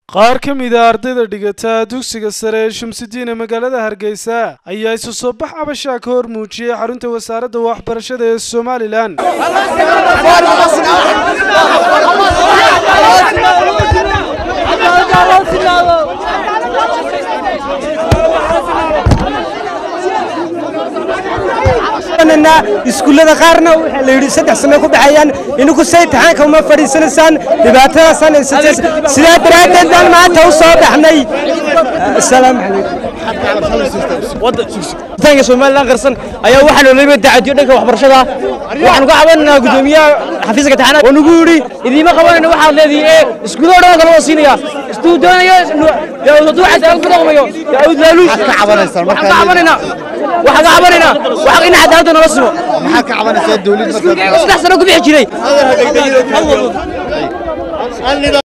qaar ka mid a ardayda dhigata dugsiga sare ee shamsidiin ee magaalada hargeysa ayaa isu soo bax cabashaa ka hor muujiyey xarunta wasaaradda waxbarashada ee somalilan iskuullada qaarna waxaa la yidhi saddex sano ku baxayaan ininku say taxaanka uma fadhiisanaysaan dhibaatadaasaan haysateen sidaa daraaddeed baan maanta u soo baxnay asalaamu calaykum somalilan qarsan ayaa waxaa noolaba dacadiyo dhanka waxbarashada waxaanu ka cabanaynaa gudoomiyaha xafiiska taxaanaad oo nagu yidhi idiima qabanayna waxaad leedihi ee iskuullada dhan kala wada siinaya istuu doonaya hadduu cadaalad ku dhaqmayo yaud laaluush waxaan ka cabanaynaa waxaan ka cabanaynaa wax in cadaaladda nala simo maxaa ka cabanaysaa dawladda saddex sano ku bixi jiray